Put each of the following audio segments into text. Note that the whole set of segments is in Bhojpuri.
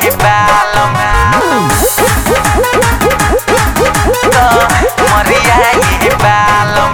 ये बालम कमरिया ये बालम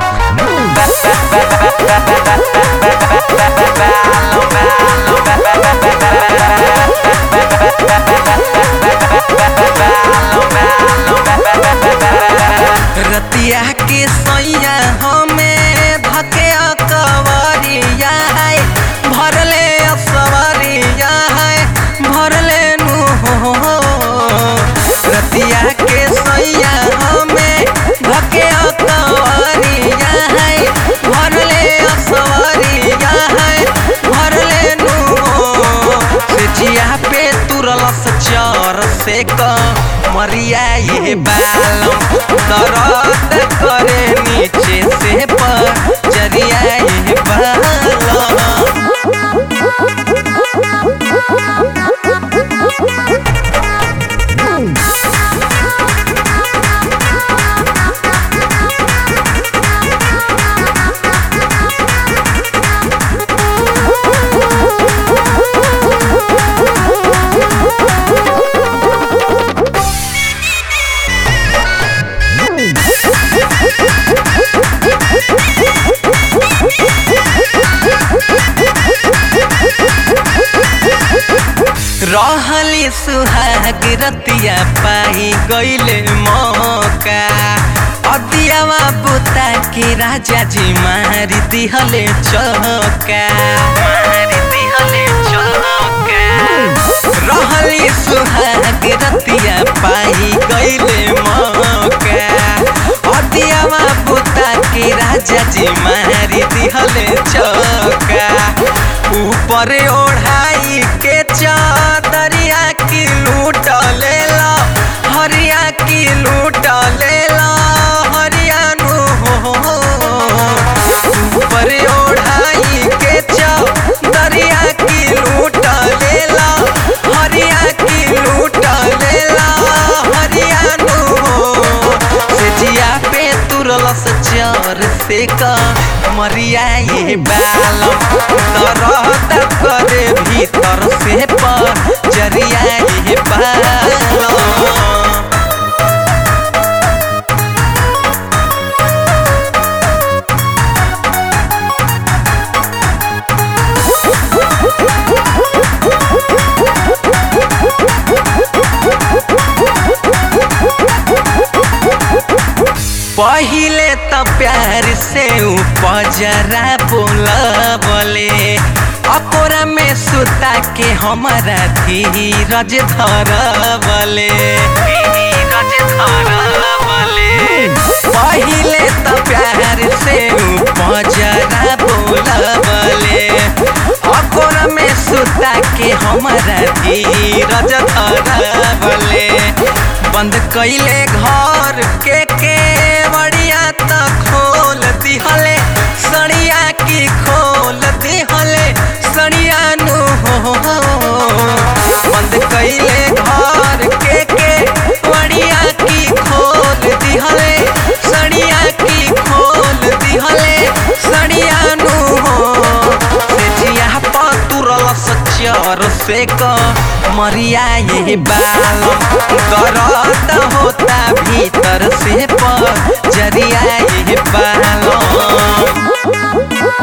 रतिया के सैया हमें धके कवरिया है भरले सवरिया है भरले नु हो रतिया के सैया हमें धके कवरिया है भरले सवरिया है भरले नु हो से जिया पे तुरलस चर से क मरिया ये बालम दर्द करे नीचे से पर चरिया ये बालम रहली सुहाग रतिया पाई गईले मौका अदियावा बुता के राजा जी मारी दिहले चौका मारी दिहले चौका रहली सुहाग रतिया पाई गईले मौका अदियावा बुता के राजा जी मारी दिहले चौका ऊपर ओढ़ाई के चादरिया की लूट लेला हरिया की लूट लेला हरिया नु हो ऊपर ओढ़ाई के चादरिया की लूट लेला हरिया की लूट लेला हरिया नु हो से जिया पे तुरलस चर से का मरिया ये बालम तरह करे भीतर से पर जरिया ये बालम पहिले त प्यार से उपजरा बोलबले अकोरा में सुता के हमारा धीरज धरबले धीरज धरबले पहिले त प्यार से उपजरा बोलबले अकोरा में सुता के हमारा धीरज धरबले बंद कैले घर के के बड़िया त खोल दिहले सड़िया की खोल दिहले सड़िया नु हो बंद कैले घर के के बड़िया की खोल दिहले सड़िया की खोल दिहले सड़िया नु हो से जिया पतुरल सचर से क मरिया ये बालम दर्द होता भीतर से पर जरिया ये बालम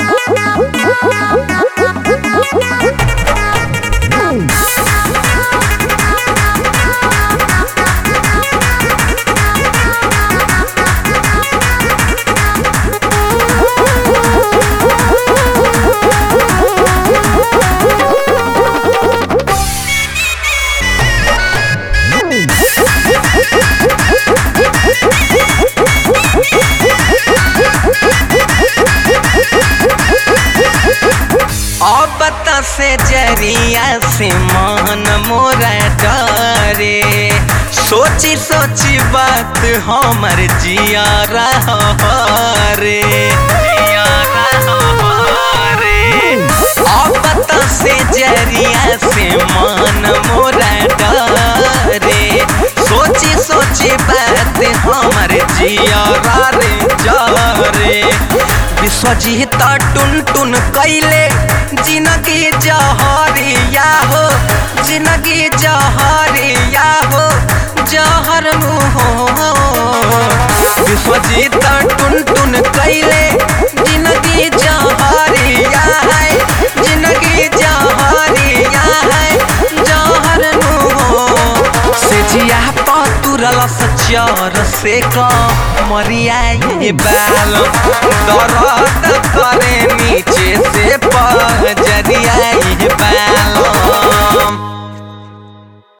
अब त से जरिया से मन मोरा डरे सोची सोची बात हमर जिया रे जिया रे अब त से जरिया से मन मोरा डरे सोची सोची बात हमर जिया रे जरे विश्व विश्वजीत टुन टुन कैले जिनगी जहरिया हो जिनगी जहरिया हो जहर मुहो विश्वजीत टुन टुन कैले जिनगी जहरिया है जिनगी जहरिया है जहर मुहो से जिया पतुरल सचर से कमरिया ये बाल दर्द करे नीचे से पजरिया ये बाल